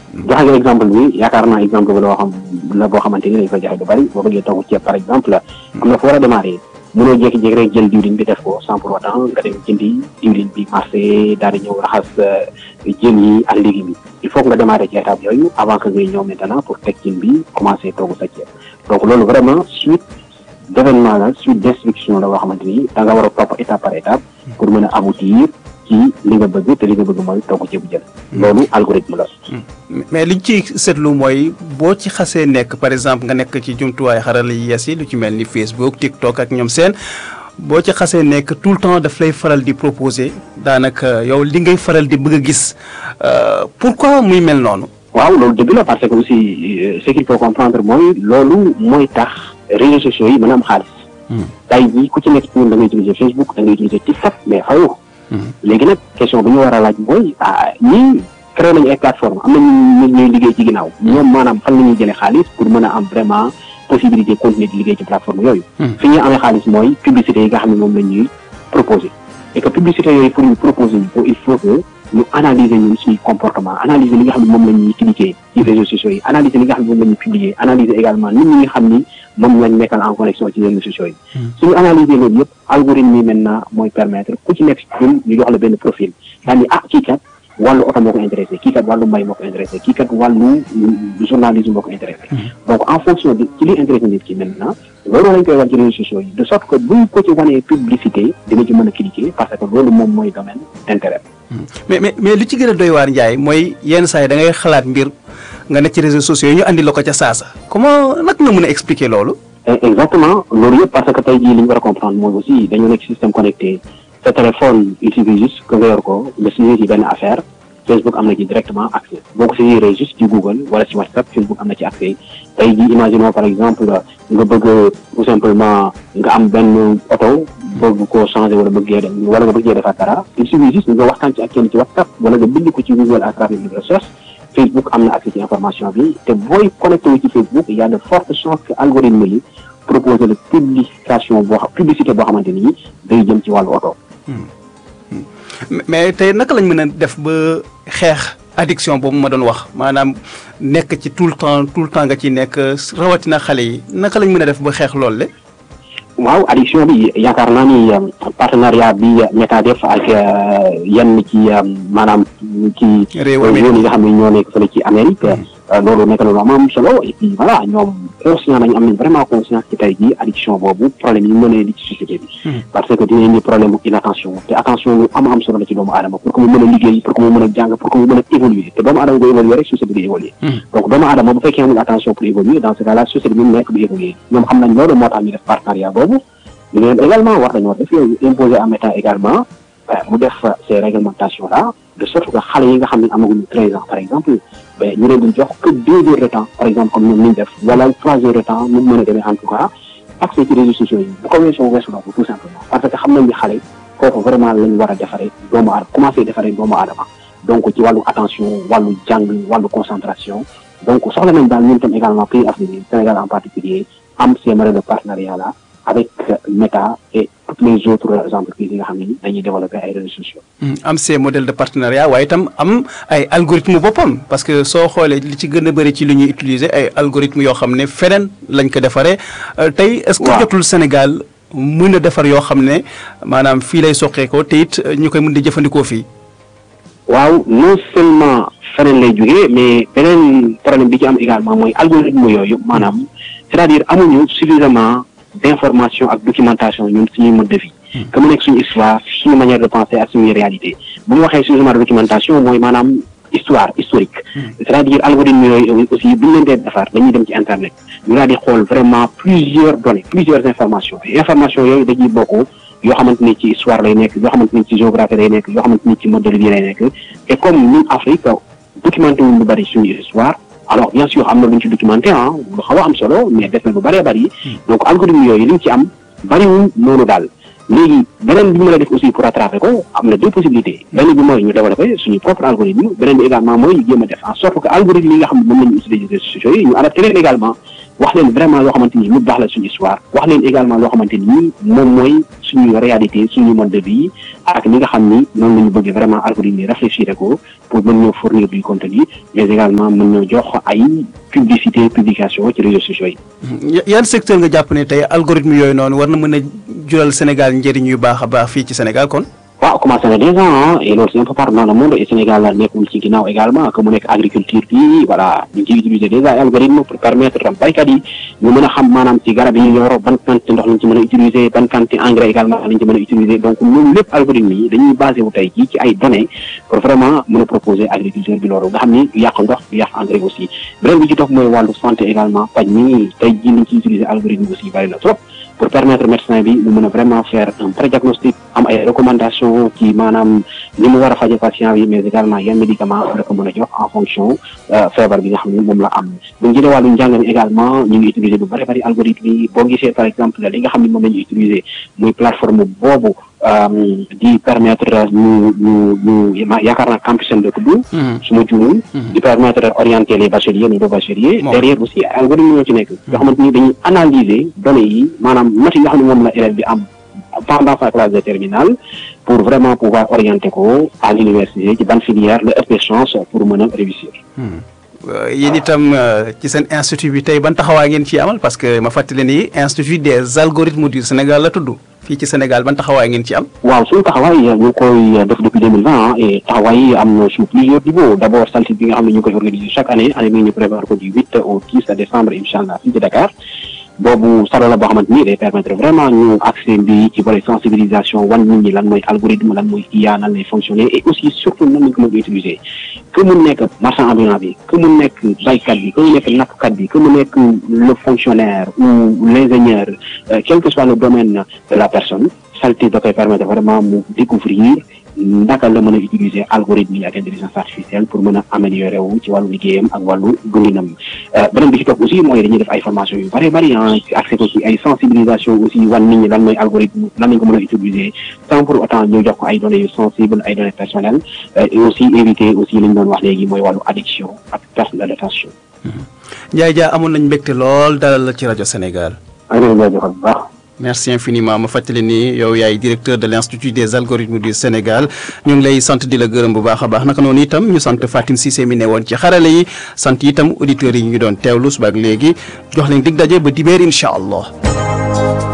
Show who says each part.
Speaker 1: joxe nga exemple bi yaakaar naa exemple bi loo xam la boo xamante ni dañ koy joxe lu bari boo bëggee togg ceeb par exemple am na fu war a démarrer mënoo jékki-jékki rek jël diwlin bi def ko sans pour autant nga dem jëndi diwlin bi marché daal di ñëw raxas jën yi ak légumes yi il faut que nga démarrer ci étape yooyu avant que ngay ñëw maintenant pour teg cin bi commencer togg sa ceeb donc loolu vraiment suite d'événement la suite d'instruction la boo xamante ni da nga war a topp étape par étape pour mën a aboutir ci li nga bëgg te li nga bëgg mooy togg ceebu jën loolu algorithme la
Speaker 2: mais liñ ci seetlu mooy boo ci xasee nekk par exemple nga nekk ci jumtuwaay xarala yi yees yi lu ci mel ni Facebook TikTok ak ñoom seen boo ci xasee nekk tout le temps daf lay faral di proposer daanaka yow li ngay faral di bëgg a gis pourquoi muy mel noonu.
Speaker 1: waaw loolu dëgg la parce que aussi ce qu'il faut comprendre mooy loolu mooy tax réseaux sociaux yi mën a am xaalis. tey jii ku ci nekk ci ñun da ngay utiliser Facebook da ngay utiliser TikTok mais fayoo. léegi nag question bi ñu war a laaj mooy ah ñii créé nañu ay plateforme am na ñu ñuy liggéey ci ginnaaw ñoom maanaam fan la ñuy jëlee xaalis pour mën a am vraiment possibilité continuer di liggéey ci plateforme yooyu fi ñuy amee xaalis mooy publicité yi nga xam ne moom la ñuy proposé et que publicité yooyu pour ñu proposer ñu ko il faut que ñu analyser ñun suñu comportement analyser li nga xam ne moom la ñuy cliquer ci réseaux sociaux yi analyser li nga xam ne moom la ñuy publier analyser également nit ñi nga xam ni moom lañ nekkal en connexion ci réseaux sociaux yi suñu analyser loolu yëpp algorithme yi maintenant mooy permettre ku ci nekk ci ñun ñu jox la benn profil daal ni ah kii kat wàllu oto moo ko intéressé kii kat wàllu mbay moo ko intéressé kii kat wàllu journalisme moo ko intéressé donc en fonction de ci li intéressé nit ki maintenant loolu lañ koy wan ci réseaux sociaux yi de sorte que buñ ko ci wanee publicité dina ci mën a cliquer parce que loolu moom mooy domaine d'intérêt
Speaker 2: mais mais mais li ci gën a doy waar Ndiaye mooy yenn saa yi da ngay xalaat mbir nga nekk ci réseaux sociaux yi ñu andi la ko ca saasa comment nag nga mën a expliquer loolu.
Speaker 1: exactement loolu yëpp parce que tey jii li ñu war a comprendre mooy aussi dañoo nekk système connecté sa téléphone il suffit juste que nga yor ko nga saisir ci benn affaire Facebook am na ci directement accès boo ko saisiree juste ci Google wala ci WhatsApp Facebook am na ci accès tey jii imaginons par exemple nga bëgg tout simplement nga am benn oto bëgg koo changer wala bëggee dem wala nga bëggee defaat dara il suffit juste nga waxtaan ci ak kenn ci WhatsApp wala nga bind ko ci Google à travers une recherche Facebook am na accès ci information bi te booy connecté wu ci Facebook il y a de fortes chances que algorithme yi proposer la publication boo xam publicité boo xamante ni day jëm ci wàllu oto.
Speaker 2: mais tey naka lañ mën a def ba xeex addiction boobu ma doon wax maanaam nekk ci tout le temps tout le temps nga ci nekk rawatina xale yi naka lañ mën a def ba xeex loolu le
Speaker 1: waaw addiction bi yaakaar naa ni partenariat bi Meta def ak yenn ci maanaam ci
Speaker 2: réew
Speaker 1: yoon yi nga xam ne ñoo nekk fële ci Amérique loolu nekk na lu am am solo et puis voilà ñoom conscient nañu am nañ vraiment conscience ci tey jii addiction boobu problème yi mën a di ci société bi parce que dina indi problème inattention te attention lu am am solo la ci doomu aadama pour que mu mën a liggéey pour que mu mën a jàng pour que mu mën a évoluer te doomu aadama bu évoluer rek société bi di évoluer donc doomu aadama bu fekkee amul attention pour évoluer dans ce cas là société bi mu nekk du évoluer ñoom xam nañ loolu moo tax ñu def partenariat boobu ñu leen également war nañoo def yooyu imposer en État également mu def ces réglementations là de sorte que xale yi nga xam ne amaguñu treize ans par exemple mais ñu leen di jox que deux heures de temps par exemple comme ñoom ni ñu def wala trois heures de temps ñu mën a demee en tout cas accès ci réseaux sociaux yi bu ko weesoo weesu na ko tout simplement parce que xam nañ ni xale kooku vraiment lañ war a defaree doomu aadama commencé defaree doomu aadama donc ci wàllu attention wàllu jàng wàllu concentration donc soxla nañ daal ñun tam également pays africain Sénégal en particulier am ces modèles de partenariat là avec Meta et toutes les autres entreprises yi nga xam ne dañuy développer ay réseaux sociaux.
Speaker 2: am ces modèles de partenariat waaye itam am ay algorithme boppam parce que soo xoolee li ci gën a bëri ci li ñuy utiliser ay algorithme yoo xam ne feneen lañ ko defaree. tey est-ce que jotul Sénégal mën a defar yoo xam ne maanaam fii lay soqeekoo te it ñu koy mën di jëfandikoo fii.
Speaker 1: waaw non seulement feneen lay jógee mais beneen problème bi ci am également mooy algorithme yooyu maanaam c'est-à-dire amuñu suffisamment. d'information ak documentation ñun suñuy mode de vie que mu nekk suñu histoire suñu manière de penser ak suñuy réalité bu ñu waxee suffisamment de documentation mooy maanaam histoire historique c'est-à-dire algorithme yooyu aussi bu ñu leen dee defar dañuy dem ci internet ñu daal di xool vraiment plusieurs données plusieurs informations et informations yooyu dañuy bokk yoo xamante ni ci histoire lay nekk yoo xamante ni ci géographie lay nekk yoo xamante ni ci mode de vie lay nekk et comme ñun Afrique documenté wuñ lu bari suñu histoire alors bien sûr am na lu ñu ci documenté ah lu xaw a am solo mais def na lu bëree bëri donc algorithme yooyu li ñu ci am bëriwul noonu daal léegi beneen bi ñu mën a def aussi pour rattraper ko am na deux possibilités beneen bi mooy ñu développer suñu propre algorithme beneen bi également mooy ñu jéem a def en sorte que algorithme yi nga xam ne moom la ñu utiliser réseaux sociaux yi ñu adapté leen également wax leen vraiment loo xamante ni lu baax la suñu histoire wax leen également loo xamante ni moom mooy suñu réalité suñu mode de vie ak li nga xam ni noonu la ñu bëgg vraiment algorithme yi réfléchir ko pour mën ñoo fournir du contenu mais également mën ñoo jox ay publicité publication ci réseaux sociaux yi.
Speaker 2: yan secteur nga jàpp ne tey algorithme yooyu noonu war na mën a jural Sénégal njëriñ yu baax a baax fii ci Sénégal kon.
Speaker 1: waaw commencé na déjà ah et loolu c'est un peu partout dans le monde et Sénégal nekkul ci ginnaaw également que mu nekk agriculture bi voilà ñu ngi ciy utiliser déjà ay algorithme pour permettre tam baykat yi ñu mën a xam maanaam ci garab yi ñu yor ban quantité ndox lañ ci mën a utiliser ban quantité engrais également lañ ci mën a utiliser donc loolu lépp algorithme yi dañuy basé wu tey jii ci ay données pour vraiment mën a proposer agriculture bi loolu nga xam ni du yàq ndox du yàq engrais aussi beneen bi ci topp mooy wàllu santé également paj mi tey jii liñ ciy utiliser algorithme aussi bari na trop pour permettre médecin bi mu mën a vraiment faire un pré-diagnostic am ay recommandations ci maanaam ni mu war a faje patient bi mais également yan médicament la ko mën a jox en fonction feebar bi nga xam ne moom la am bu ñu jëlee wàllu njàng mi également ñu ngi utiliser bu bëri bëri algorithme yi boo gisee par exemple li nga xam ne moom la ñu utiliser muy plateforme boobu di permettre ñu ñu ñu yaakaar naa campus seen la tudd su ma juumul di permettre orienter les bacheliers les bacheliers derrière aussi algorithme ñoo ci nekk yoo xamante ni dañuy analyser données yi maanaam notes yi nga xam ne moom la élève bi am pendant sa classe de terminale pour vraiment pouvoir orienter ko à l'université ci ban filière la ëpp chance pour mën a réussir
Speaker 2: yéen itam ci seen institut bi tey ban taxawaay ngeen ci amal parce que ma fàttali ni institut des algorithmes du Sénégal la tudd fii ci Sénégal ban taxawaay ngeen ci am.
Speaker 1: waaw suñu taxawaay ñu ngi koy def depuis deux mille vingt et taxawaay yi am na sur plusieurs niveaux d' abord saltit bi nga xam ne ñu ngi koy organiser chaque année année bi ñu prévoir ko du huit au dix décembre incha allah fii ci Dakar. boobu salo la boo xamante ni day permettre vraiment ñu accès bi ci volet sensibilisation wan nit ñi lan mooy algorithme lan mooy IA nan lay fonctionner et aussi surtout nan lañ ko mën a utiliser que mu nekk marchand ambulant bi que mu nekk baykat bi que mu nekk nappkat bi que mu nekk le fonctionnaire ou l'ingénieur quel que soit le domaine de la personne salté da koy permettre vraiment mu découvrir naka la mën a utiliser algorithme yi ak intelligence artificielle pour mën a améliorer wu ci wàllu liggéeyam ak wàllu dundinam beneen bi ci topp aussi mooy dañuy def ay formation yu bari bari ah accès ko ci ay sensibilisation aussi wan nit ñi lan mooy algorithme lan lañ ko mën a utiliser sans pour autant ñu jox ko ay données yu sensibles ay données personnelles et aussi éviter aussi li ñu doon wax léegi mooy wàllu addiction ak perte de l'attention.
Speaker 2: Ndiaye Dia amoon nañ mbégte lool dalal la ci rajo Sénégal.
Speaker 1: maa ngi leen di jaajëfal bu baax.
Speaker 2: merci infiniment ma fàttali ni yow yaay directeur de l' institut des algorithmes du Sénégal ñu ngi lay sant di la gërëm bu baax a baax naka noonu itam ñu sant Fatim Cissé mi ne woon ci xarale yi sant itam auditeurs yi ñu doon teewlu suba ak léegi jox leen dig daje ba dibeer incha allah.